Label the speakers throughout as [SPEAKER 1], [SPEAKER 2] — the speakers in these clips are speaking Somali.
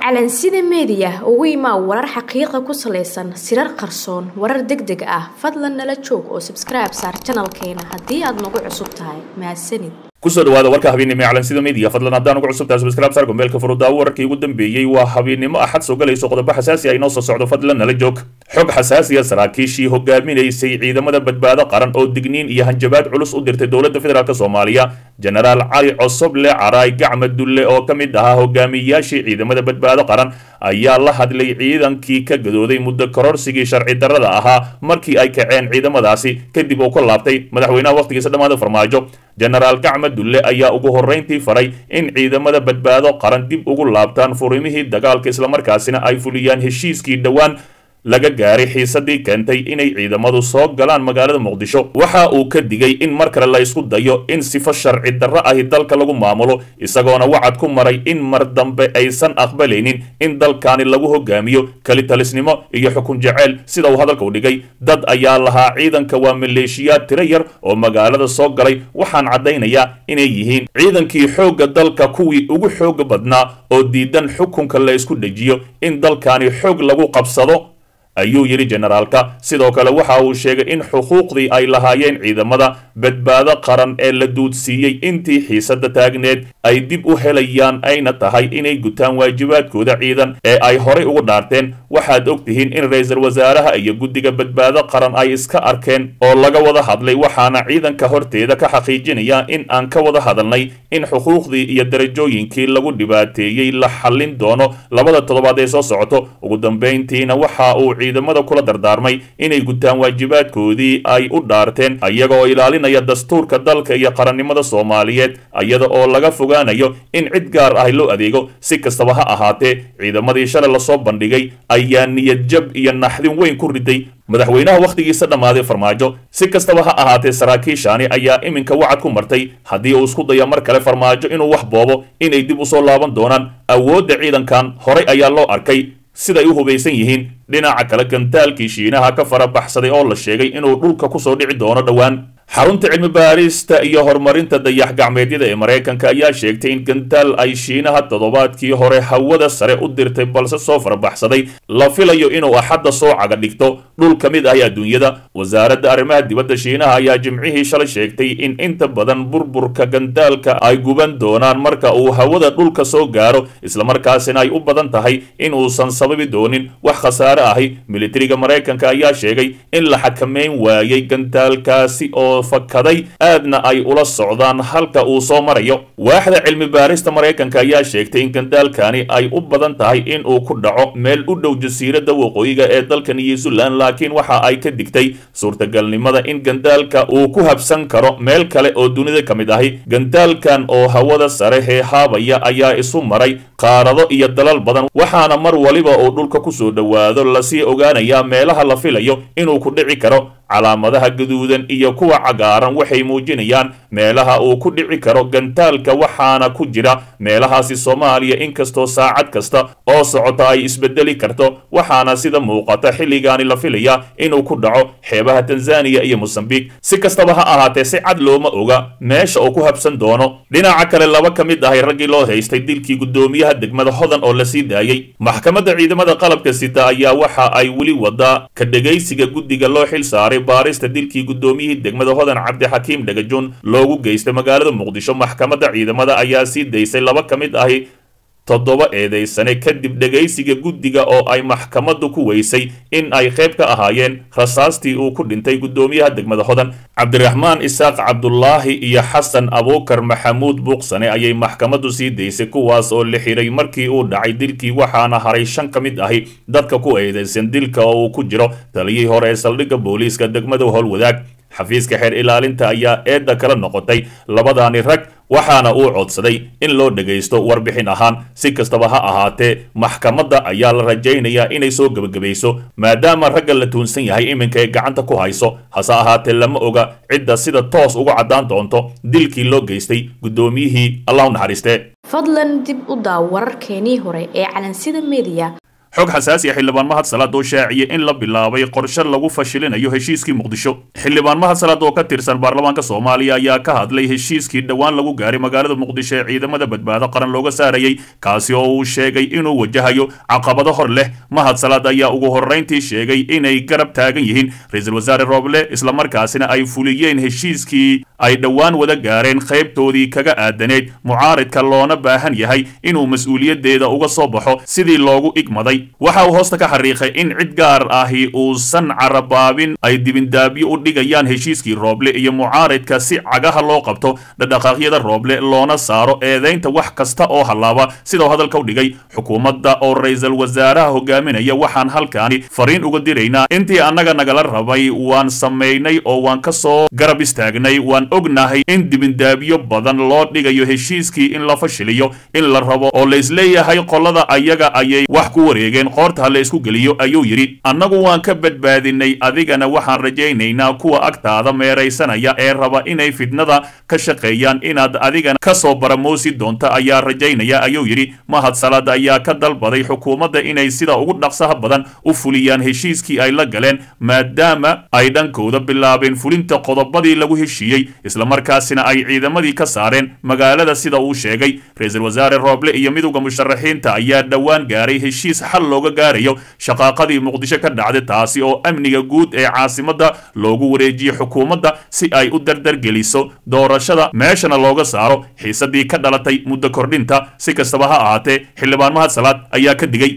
[SPEAKER 1] calansida meediya ugu imaa warar xaqiiqa ku salaysan sirar qarsoon warar deg deg ah fadlan nala joog oo sabskribe saar janalkeena haddii aad nagu cusub tahay mahadsanid
[SPEAKER 2] kusoo dhawaada warka habeennimo ee calansida media fadlan haddaan ugu cusubtahay subscribe saar gombeelka furudaawo wararkii ugu dambeeyey waa habeennimo axad soo galayso qodobo xasaasi ah inoo soo socdo fadlan nala joog xog xasaasiya saraakiishii hogaaminaysay ciidamada badbaado qaran oo digniin iyo hanjabaad culus u dirtay dowladda federaalk soomaaliya jenaraal cali cosoble caraay gacma dulle oo ka mid ahaa hogaamiyayaashii ciidamada badbaado qaran ayaa la hadlay ciidankii ka gadooday muddo kororsigii sharci darrada ahaa markii ay kaceen ciidamadaasi kadib uu ka laabtay madaxweynaha wakhtigiisa dhammaada farmaajo jenaraal gacma dulle ayaa ugu horrayntii faray in ciidamada badbaado qaran dib ugu laabtaan furimihii dagaalka islamarkaasina ay fuliyaan heshiiskii dhowaan laga gaaray xiisadii keentay inay ciidamadu soo galaan magaalada muqdisho waxa uu ka digay in mar kale la isku dayo in sifo sharci darro ahi dalka lagu maamulo isagoona wacad ku maray in mar dambe aysan aqbalaynin in dalkani lagu hogaamiyo kelitalisnimo iyo xukun jeceyl sida uu hadalka u dhigay dad ayaa lahaa ciidanka waa maleeshiyaad tiro yar oo magaalada soo galay waxaan caddaynayaa inay yihiin ciidankii xoogga dalka kuwii ugu xooga badnaa oo diidan xukunka la isku dhejiyo in dalkani xoog lagu qabsado ayuu yidhi jenaraalka sidoo kale waxa uu sheegay in xuquuqdii ay lahaayeen ciidamada badbaado qaran ee la duudsiiyey intii xiisada taagneed ay dib u helayaan ayna tahay inay gutaan waajibaadkooda ciidan ee ay horay ugu dhaarteen waxaad og tihiin in ra-iisul wasaaraha iyo guddiga badbaado qaran ay iska arkeen oo laga wada hadlay waxaana ciidanka horteeda ka xaqiijinaya in aan ka wada hadalnay in xuquuqdii iyo darajooyinkii lagu dhibaateeyey la xallin doono labada toddobaad ee soo socoto ugu dambayntiina waxa uu ciidamada kula dardaarmay inay gutaan waajibaadkoodii ay u dhaarteen iyagaoo ilaalinaya dastuurka dalka iyo qarannimada soomaaliyeed iyada oo laga fogaanayo in cid gaar ah loo adeego si kastaba ha ahaatee ciidamadii shalay lasoo bandhigay ayaa niyad jab iyo naxdin weyn ku riday madaxweynaha wakhtigiisa dhammaaday farmaajo si kastaba ha ahaatee saraakiishaani ayaa iminka wacad ku martay haddii uu isku daya mar kale farmaajo inuu wax boobo inay dib usoo laaban doonaan awoodda ciidankan horay ayaa loo arkay siday u hubaysan yihiin dhinaca kale gantaalkii shiinaha ka fara baxsaday oo la sheegay inuu dhulka kusoo dhici doono dhowaan xarunta cilmi baarista iyo horumarinta dayax gacmeedyada ee maraykanka ayaa sheegtay in gantaal ay shiinaha toddobaadkii hore hawada sare u dirtay balse soo farabaxsaday la filayo inuu axadda soo caga dhigto dhul ka mid ahi adduunyada wasaaradda arrimaha dibadda shiinaha ayaa jimcihii shalay sheegtay in inta badan burburka gantaalka ay guban doonaan marka uu hawada dhulka soo gaaro islamarkaasina ay u badan tahay in uusan sababi doonin wax khasaare ahi militariga maraykanka ayaa sheegay in la xakameyn waayay gantaalkaasi oo fakaday aadna ay ula socdaan halka uu soo marayo waaxda cilmi baarista maraykanka ayaa sheegtay in gandaalkani ay u badan tahay in uu ku dhaco meel u dhow jasiiradda waqooyiga ee dalka new zealand laakiin waxa ay ka digtay suurtagalnimada in gandaalka uu ku habsan karo meel kale oo dunida ka mid ahi gandaalkan oo hawada sare heehaabaya ayaa isu maray qaarado iyo dalal badan waxaana mar waliba uu dhulka kusoo dhowaado lasii ogaanayaa meelaha la filayo inuu ku dhici karo calaamadaha gaduudan iyo kuwa cagaaran waxay muujinayaan meelaha uu ku dhici karo gantaalka waxaana ku jira meelahaasi soomaaliya inkastoo saacad kasta oo socota ay isbedeli karto waxaana sida muuqata xilligaani la filaya inuu ku dhaco xeebaha tanzaniya iyo mosambiq si kastaba ha ahaatee si cad looma oga meesha uu ku habsan doono dhinaca kale laba ka mid ahay raggii loo haystay dilkii guddoomiyaha degmada hodan oo la sii daayey maxkamadda ciidamada qalabka sita ayaa waxa ay weli wadaa ka dhegaysiga guddiga loo xil saaray baarista dilkii guddoomiyihii degmada hodan cabdixakiim dhagajoon loogu geystay magaalada muqdisho maxkamadda ciidamada ayaa sii daysay laba ka mid ahi toddoba eedaysane kadib dhegaysiga guddiga oo ay maxkamaddu ku weysay in ay qayb ka ahaayeen rasaastii uu ku dhintay guddoomiyaha degmada hodan cabdiraxmaan isaaq cabdulaahi iyo xasan abuukar maxamuud buuqsane ayay maxkamaddu sii daysay kuwaas oo la xiray markii uu dhacay dilkii waxaana haray shan ka mid ahi dadka ku eedaysan dilka oo uu ku jiro taliyihii hore ee saldhigga booliiska degmada howlwadaag xafiiska xeer ilaalinta ayaa eedda kala noqotay labadaani rag waxaana uu codsaday in loo dhagaysto warbixin ahaan si kastaba ha ahaatee maxkamadda ayaa la rajaynayaa inay soo gebagabayso maadaama ragga la tuunsan yahay iminka ay gacanta ku hayso hase ahaatee lama oga cidda sida toos uga caddaan doonto dilkii loo geystay guddoomiyihii allah u naxariiste
[SPEAKER 1] fadlan dib u daaw wararkeenii hore ee calansida meediya
[SPEAKER 2] xog xasaasi ah xildhibaan mahad salaad oo shaaciyey in la bilaabay qorshe lagu fashilinayo heshiiskii muqdisho xildhibaan mahad salaad oo ka tirsan baarlamaanka soomaaliya ayaa ka hadlay heshiiskii dhowaan lagu gaaray magaalada muqdisho ee ciidamada badbaado qaran looga saarayay kaasi oo uu sheegay inuu wajahayo caqabado hor leh mahad salaad ayaa ugu horrayntii sheegay inay garab taagan yihiin ra-iisul wasaare rooble islamarkaasina ay fuliyeen heshiiskii ay dhowaan wada gaareen qaybtoodii kaga aadaneyd mucaaridka loona baahan yahay inuu mas-uuliyaddeeda uga soo baxo sidii loogu igmaday waxa uu hoosta ka xariiqay in cid gaar ahi uusan carabaabin ay dibindaabyo u dhigayaan heshiiskii rooble iyo mucaaridka si cagaha loo qabto dhadhaqaaqyada rooble loona saaro eedaynta wax kasta oo hallaaba sidau hadalka u dhigay xukuumadda oo ra-iisul wasaaraha hogaaminaya waxaan halkaani fariin uga diraynaa intii annaga nagala rabay waan samaynay oo waan ka soo garab istaagnay waan ognahay in dibindaabyo badan loo dhigayo heshiiskii in la fashiliyo in la rabo oo laisleeyahay qolada ayaga ayay wax ku wareegeen qoorta ha la isku geliyo ayuu yidhi annagu waan ka badbaadinay adigana waxaan rajaynaynaa kuwa agtaada meeraysanaya ee raba inay fitnada ka shaqeeyaan inaad adigana ka soo baramoosi doonta ayaa rajaynaya ayuu yidhi mahad salaad ayaa ka dalbaday xukuumadda inay sida ugu dhaqsaha badan u fuliyaan heshiiskii ay la galeen maadaama ay dhankooda bilaabeen fulinta qodobadii lagu heshiiyey islamarkaasina ay ciidamadii ka saareen magaalada sida uu sheegay ra-iisul wasaare rooble iyo midowda musharaxiinta ayaa dhowaan gaaray heshiis xal looga gaarayo shaqaaqadii muqdisho ka dhacday taasi oo amniga guud ee caasimadda loogu wareejiyey xukuumadda si ay u dardargeliso doorashada meeshana looga saaro xiisadii ka dhalatay muddo kordhinta si kastaba ha ahaatee xildhibaan mahad salaad ayaa ka digay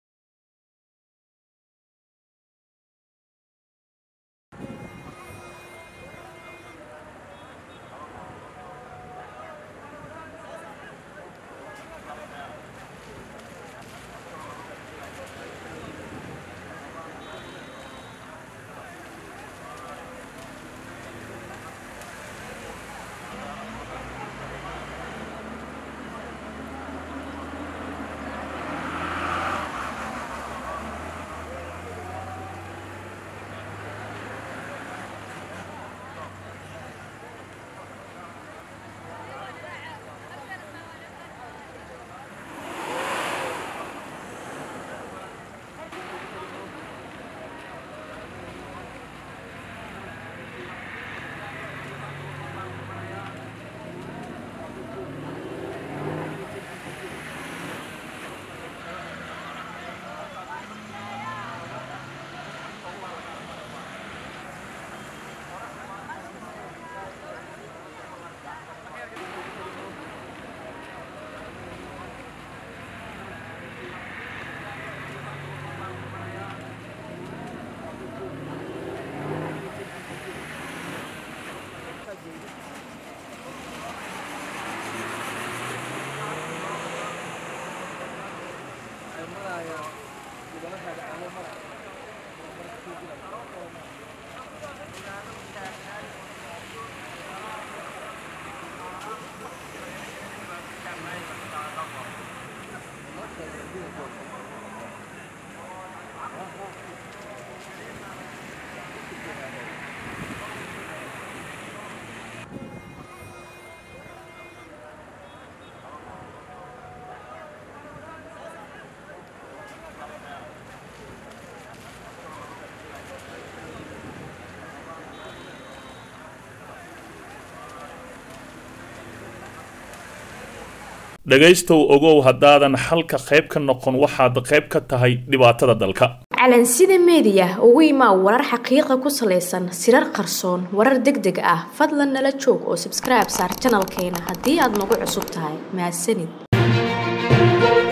[SPEAKER 2] dhegaystow ogow haddaadan xalka qayb ka noqon waxaad qayb ka tahay dhibaatada dalka
[SPEAKER 1] calansida meediya ugu imaa warar xaqiiqa ku salaysan sirar qarsoon warar deg deg ah fadlan nala joog oo sabskribe saar janalkeena haddii aad nagu cusub tahay mahadsanid